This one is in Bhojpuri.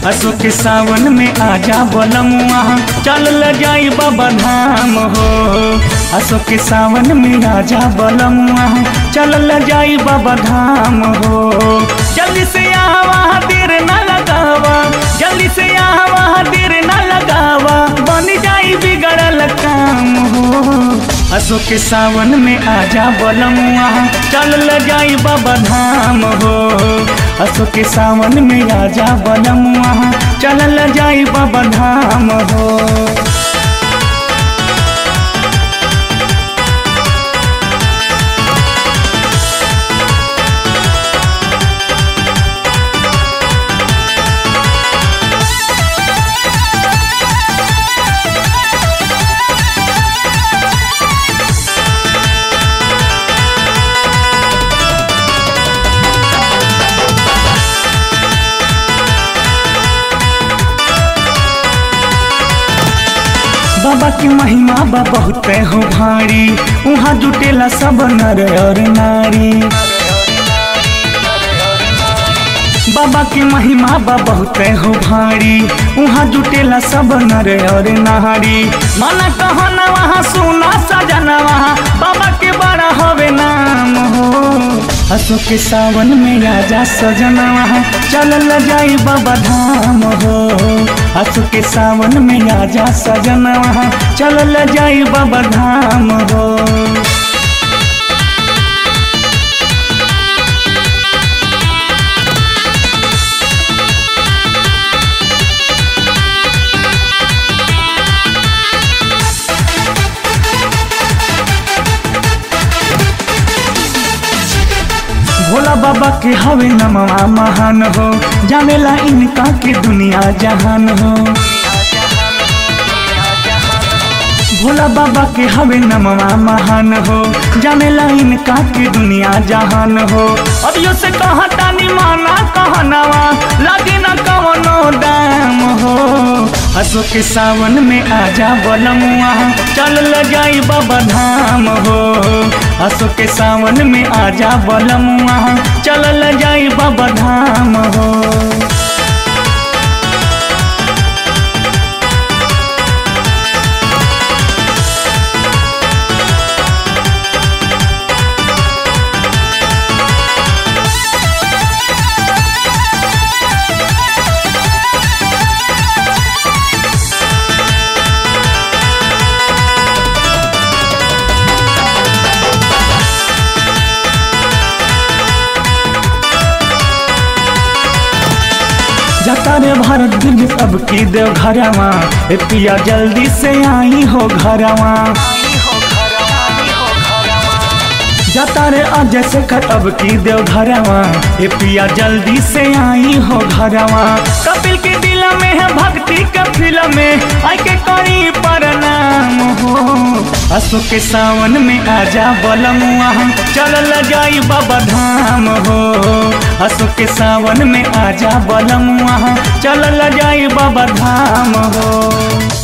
असो के सावन में आजा बलमुआ चल ल जाई बाबा धाम हो असो के सावन में आजा बलमुआ चल ल जाई बाबा धाम हो जल्दी से आवा देर न लगावा जल्दी से आवा देर न लगावा बन जाई बिगड़ल काम हो असो के सावन में आजा बलमुआ चल ल जाई बाबा धाम हो असो के सावन में आजा बलमुआ चल ल जाई बाबा धाम हो बाबा की महिमा बा बहुत हो भारी वहाँ जुटेला सब नर और नारी बाबा की महिमा बा बहुत हो भारी वहाँ जुटेला सब नर और नारी माना कहो न वहाँ सुना सजना वहाँ बाबा के बड़ा हवे नाम हो हसो के सावन में आजा सजना वहाँ चल ल जाई बाबा धाम हो हसो के सावन में आजा सजना वहाँ चल ल जाई बाबा धाम हो भोला बाबा के हवे नमवा महान हो जानेला इनका के दुनिया जहान हो भोला बाबा के हवे नमवा महान हो जानेला इनका के दुनिया जहान हो अब यो से कहा तानी माना कहनावा लागे ना कवनो दाम हो हसो के सावन में आजा बलमुआ चल ल जाई बाबा धाम हो हसो के सावन में आजा बलमुआ चल ल जाई बाबा धाम हो जाता रे भारत दिल अब की देव घरवा ए पिया जल्दी से आई हो घरवा जाता रे अजय से अब की देव घरवा ए पिया जल्दी से आई हो घरवा कपिल के दिल में है भक्ति के फिल्म में आई के करी प्रणाम हो असो के सावन में आजा बलमुआ चल ल जाई बाबा धाम हो असो के सावन में आजा बलमुआ चल ल जाई बाबा धाम हो